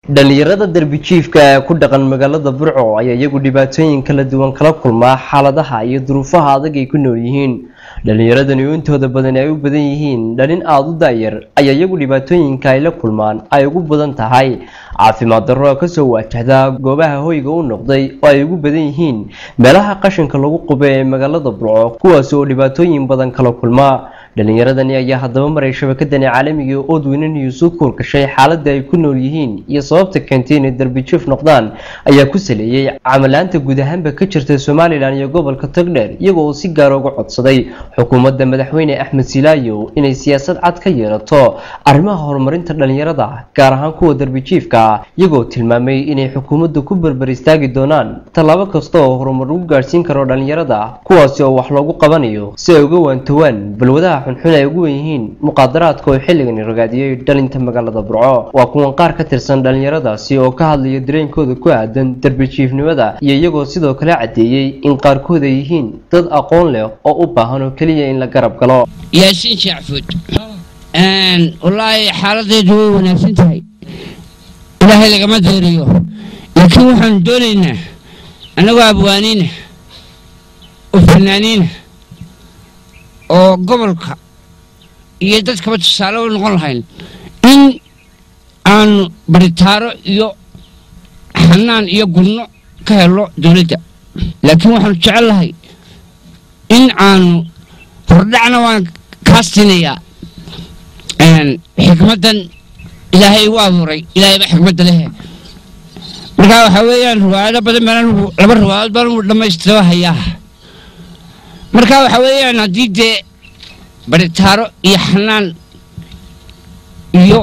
dhalinyarada darbi-jiifka ee ku dhaqan magaalada burco ayaa iyagu dhibaatooyin kala duwan kala kulmaa xaaladaha iyo duruufaha adag ay ku nool yihiin dhalinyaradani oo intooda badan ay u badan yihiin dhalin aada u daayar ayaa iyagu dhibaatooyinka ay la kulmaan ay ugu badan tahay caafimaad darro oo kasoo waajahda goobaha hoyga u noqday oo ay ugu badan yihiin meelaha qashinka lagu qube ee magaalada burco kuwaas oo dhibaatooyin badan kala kulmaa dhalinyaradani ayaa haddaba maray shabakadani caalamiga ee oodweyne news u kuurgashay xaaladda ay ku nool yihiin iyo sababta keentay inay darbi-jiif noqdaan ayaa ku saleeyey camalaanta guud ahaanba ka jirta somalilan iyo gobolka togdheer iyagoo uu si gaara uga codsaday xukuumadda madaxweyne axmed silaayo inay siyaasad cad ka yeelato arrimaha horumarinta dhalinyarada gaar ahaan kuwa darbi-jiifka ah iyagoo tilmaamay inay xukuumadda ku berber istaagi doonaan tallaabo kasta oo horumar lagu gaadhsiin karo dhalinyarada kuwaasi oo wax loogu qabanayo si ay uga waantowaan balwadaha xunxun ay ugu wen yihiin muqaadaraadka oo xilligani ragaadiyey dhalinta magaalada burco waa kuwan qaar ka tirsan dhalinyaradaasi oo ka hadlaya dareenkooda ku aadan darbi-jiifnimada iyo iyagoo sidoo kale caddeeyey in qaarkood ay yihiin dad aqoon leh oo u baahan oo keliya in la garab galo yaasiin shacfuud wallaahi xaaladdeedu way wanaagsan tahay ilaahay lagama deeriyo laakiin waxaanu doonaynaa annagoo abwaaniina oo fanaaniina oo gobolka iyo dadkaba tusaale u noqon lahayn in aanu baritaaro iyo xanaan iyo gudno ka helo dowladda laakiin waxaanu jecel lahay in aanu hordhacna waan kaastinayaa xikmaddan ilaahay u abuuray ilaahay baa xikmadda lehe markaa waxaa weeyaan riwaayado badan baan anigu laba riwaayadood baan anigu dhammaystiro hayaa marka waxaa weeyaan haddii dee baritaaro iyo xanaan iyo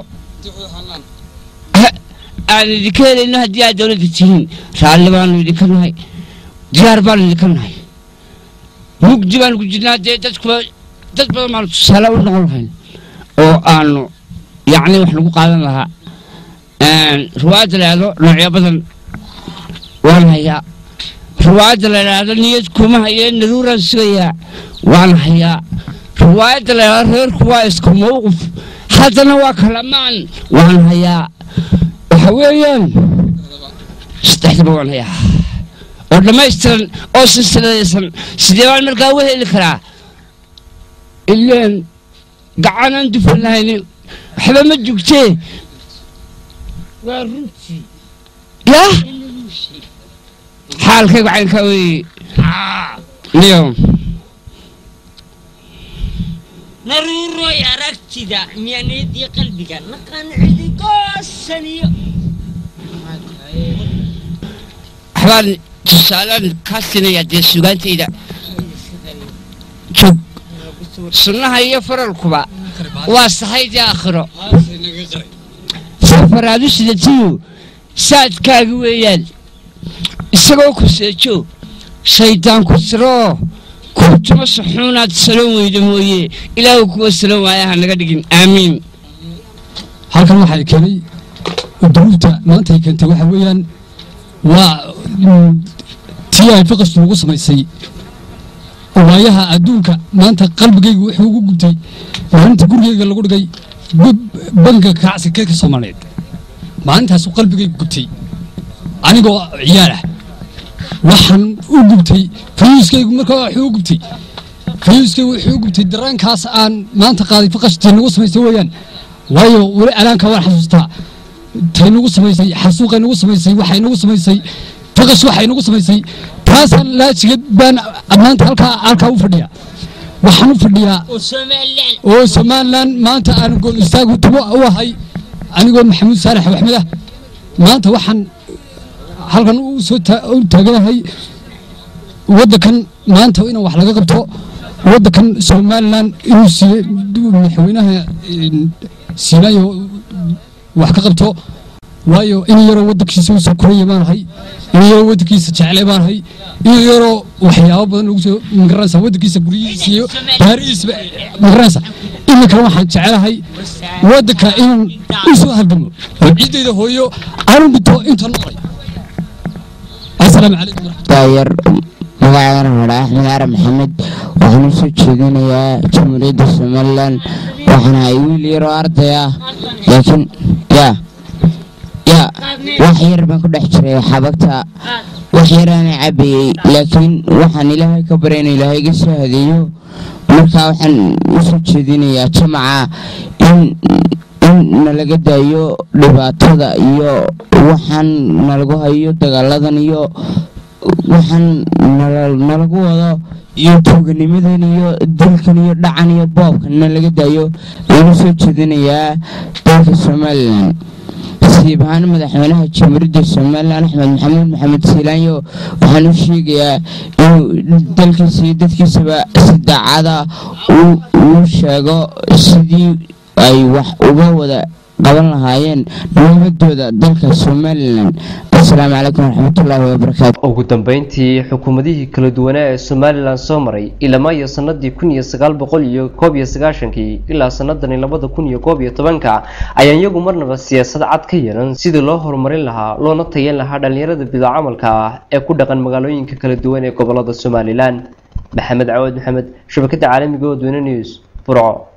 aan idinka helayno haddii aad dowladda tihiin raalli baanu idinka nahay diyaar baanu idinka nahay mugdi baanu ku jirnaa dee dadkuba dad badan baanu tusaale u noqon lahayn oo aanu yacni wax lagu qaadan lahaa riwaayadda la yidhahdo noocyo badan waan hayaa riwaayadda la yidhaahdo niyad kuma haye naruuraan sugayaa waan hayaa riwaayadda la yidhahdo reerku waa isku mawqif haddana waa kalamaan waan hayaa waxa weeyaan saddexdaba waan hayaa oo dhammaystiran oo silsiladaysan sidee baan markaa u heli karaa ileen gacanaan dufan lahayni waxba ma jugtee waa runtii yah xaalkaygu caynkaa weeye niyo naruuroy aragtida miyaaniyadii qalbiga naqancidi goosaniyo waxbaan tusaalaan kaa sinaya dee sugaantayda jog sunnaha iyo faralkuba waa sahaydii aakhiro safaraadu sidatiyu saadkaaga weeyaan isagoo ku seejo shaydaan ku siroo kurtuma suxuunaad salon weyda mooye ilaahu kuwa salon waayaha naga dhigin aamiin halkan waxay keenay duruufta maanta ay keentay waxa weeyaan waa tii ay faqastu ugu samaysay waayaha adduunka maanta qalbigaygu wuxuu ugu gubtay maalinta gurigayga lagu dhigay banka kacsiga ka soomaaliyeed maalintaasu qalbigaygu gubtay anigoo ciyaal ah waxaan u gubtay fayuuskaygu markaa wuxuu u gubtay fayuuskaygu wuxuu u gubtay dareenkaas aan maanta qaaday faqashtii nagu samaysay weeyaan waayo weli alaanka waan xasuustaa tay nagu samaysay xasuuqay nagu samaysay waxay nagu samaysay faqash waxay nagu samaysay taasaan laajigeed baan maanta halkaa halkaa u fadhiya waxaan u fadhiyaa oo somalilan maanta aan gool istaagu tubo u ahay anigoo maxamuud saalax axmed ah maanta waxaan halkan u soo u taaganahay waddankan maanta in wax laga qabto waddankan somalilan inuu siiye madaxweynaha siinaayo wax ka qabto waayo in yaroo waddankiisa usoo koraya baanahay in yaroo waddankiisa jecle baanahay in yaroo waxyaabo badan lagu soo magaranaysa waddankiisa guryihiisa iyo baarihiisba magaranaysa iminkana waxaan jecelahay waddanka inaan u soo halgamo oo ciiddayda hooyo aanu dhinto inta noolay asalaamu calaykum daayar magacayana hadha axmed carab maxamed waxaan u soo jeedinayaa jamhuuriyadda somalilan waxaan ahay wiil yaroo arday ah laakiin yaa yaa wax yar baan ku dhex jiray xabagta wax yaraana cabayey laakiin waxaan ilaahay ka baray inuu ilaahay iga soo hadeeyo marka waxaan usoo jeedinayaa jamaca in in nalaga daayo dhibaatada iyo waxaan nalagu hayo dagaaladan iyo waxaan nalagu wado iyo tuuganimadan iyo dilkan iyo dhacan iyo boobkan nalaga daayo ayaan usoo jeedinayaa dalka somalilan nasiib ahaan madaxweynaha jamhuuriyadda somalilan axmed maxamuud maxamed siilaanyo waxaan u sheegayaa inuu dalkiisa iyo dadkiisaba si daacada uu sheego sidii ay wax uga wada qaban lahaayeen nabadooda dalka somalilan asalaamu calaykum waraxmatullaahi wabarakaatu ugu dambeyntii xukuumadihii kala duwanaa ee somalilan soo maray ilama iyo sanadii kun iyo sagaal boqol iyo koob iyo sagaashankii ilaa sanadani labada kun iyo koob iyo tobanka ayaan iyagu marnaba siyaasad cad ka yeelan sidii loo horumarin lahaa loona tayan lahaa dhalinyarada bidaa camalka ah ee ku dhaqan magaalooyinka kala duwan ee gobolada somalilan maxamed cawaad maxamed shabakada caalamiga oo dweyne news burco